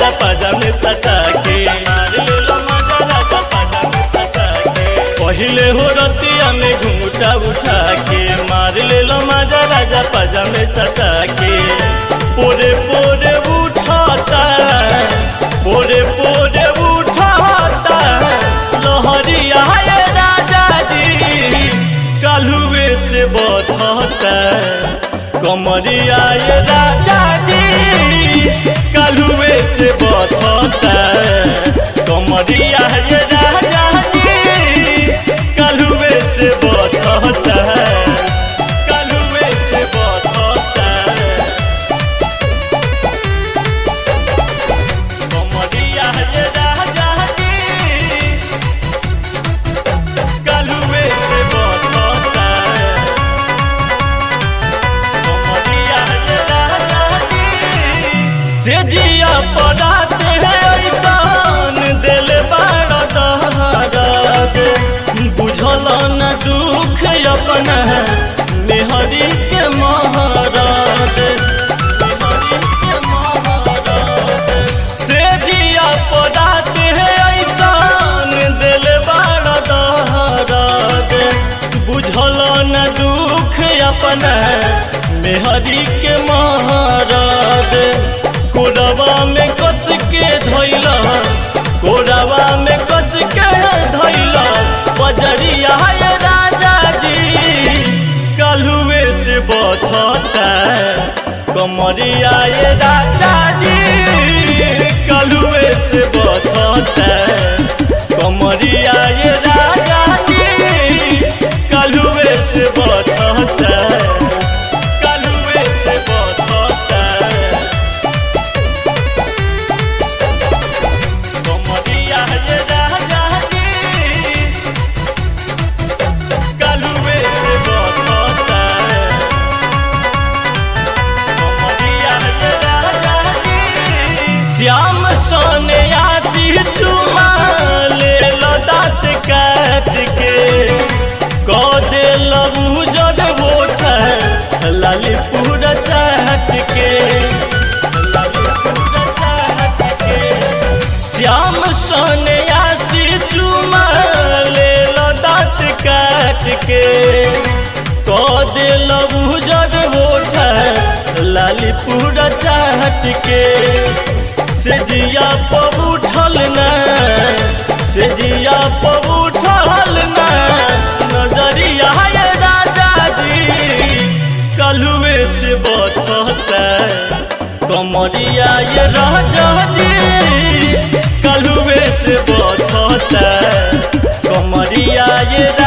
राजा पाजा में सटा के मार लेला मजा राजा पाजा में सटा के पहिले हो रतिया में घूंघटा उठा के मार लेला मजा राजा पाजा में सटा के पोरे पोरे उठाता पोरे पोरे उठाता लहरिया ये राजा जी कालुए से बधता कमरिया ये राजा जी कालुए से बधता कमरिया ये राजा जी कालुए से बधता कालुए से बधता कमरिया ये राजा जी कालुए से बधता कमरिया ये राजा जी से दिया पड़ाते हैं ऐसान दिल बड़ा दहराद बुझल न दुख अपन मेहरी के महाराज मेहरी के महाराज से दिया पड़ाते हैं ऐसान दिल बड़ा दहराद बुझल न दुख अपन मेहरी के महाराज कोरवा में कस के धैला कोरवा में कस के धैला बजरिया ये राजा जी कालुए से बधता कमरिया ये राजा जी कालुए से बधता कमरिया ये राजा जी कालुए से बधता कालुए से बधता कमरिया ये राजा जी कालुए से बधता कमरिया ये राजा जी श्याम सोने आसी चुमा ले लो दाँत काट के कौ दे लबू जद बोठ लाली पूरा चाहत के लाली पूरा चाहत के श्याम सोने आसी चुमा ले लो दाँत काट के कौ दे लबू जद बोठ लाली पूरा चाहत के से जिया पब उठल न से जिया पब उठल न नजरिया ये राजा जी कलुए से बतता कमरिया ये राजा जी कलुए से बतता कमरिया ये